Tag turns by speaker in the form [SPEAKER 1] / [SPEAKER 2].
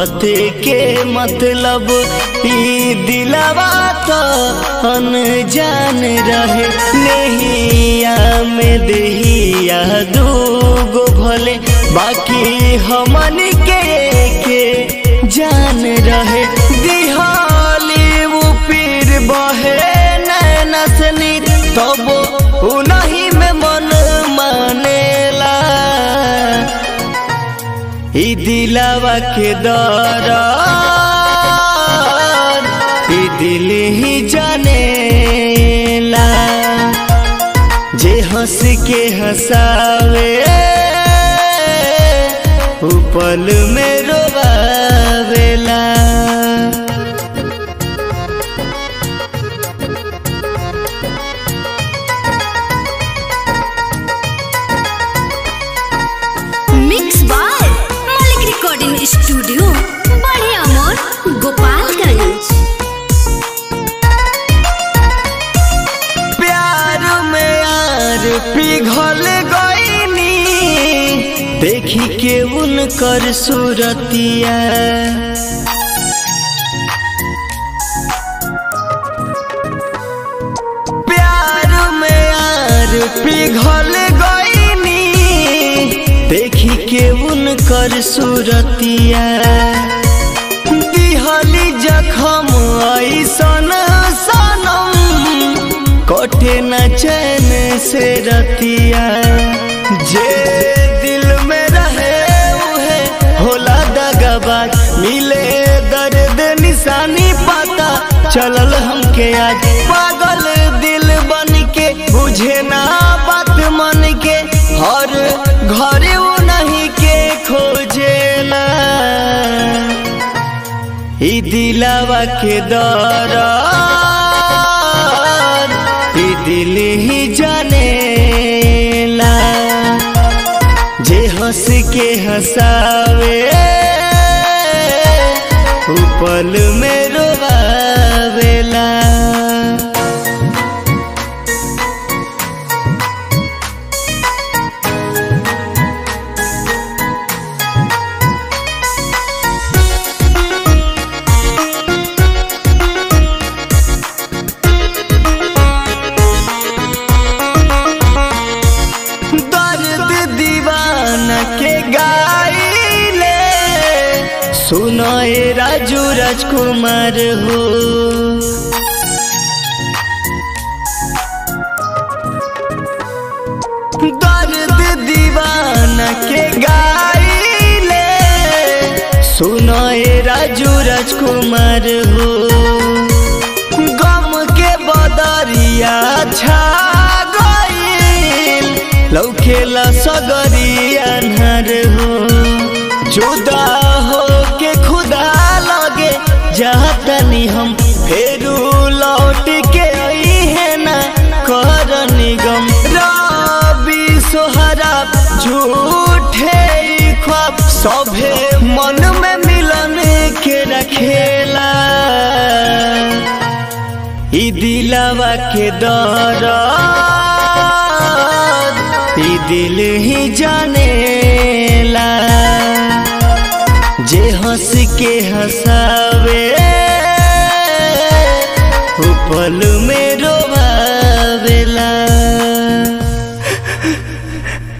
[SPEAKER 1] कहते के मतलब ई दिलवा तो अनजान रहे नहिया में दहिया दूगो भले बाकी हमन के के जान रहे दिहाली वो पीर बहे नैना से नीर तब उनही में मन मानेला ई दिलावा के दर ई दिल ही जानेला जे हंस के हंसावे उ पल में रोवावेला
[SPEAKER 2] mix by Malik recording studio बड़े अमोर गोपालगंज
[SPEAKER 1] प्यार में यार पिघल गईनी देखी के उनकर सूरतिया प्यार में यार पिघल गईनी देखी के उनकर सूरतिया दिहली जखम ऐसन सनम कटे न चैन से रतिया जे दिल में रहे उहे होला दगाबाज मिले दर्द निशानी पता चलल हमके आज पागल दिल बन के बुझे ना बात मन के हर घरे वो नहीं के खोजेला ई दिलावा के दर ई दिल ही जानेला जे हंस के हंसावे उ पल में रोवावेला दर्द दीवाना के गाइले सुनो ए राजू राजकुमार हो दर्द दीवाना के गाइले सुनो ए राजू राजकुमार हो गम के बदरिया छा गईल लौकेला सगरिया नर हो जुदा हो के खुदा लगे जातनी हम फेरू लौट के आई है ना कर निगम रबी सोहरा झूठे ई ख्वाब सभे मन में मिलन के रखेला ई दिलावा के दर ई दिल ही जानेला जे हंस के हंसावे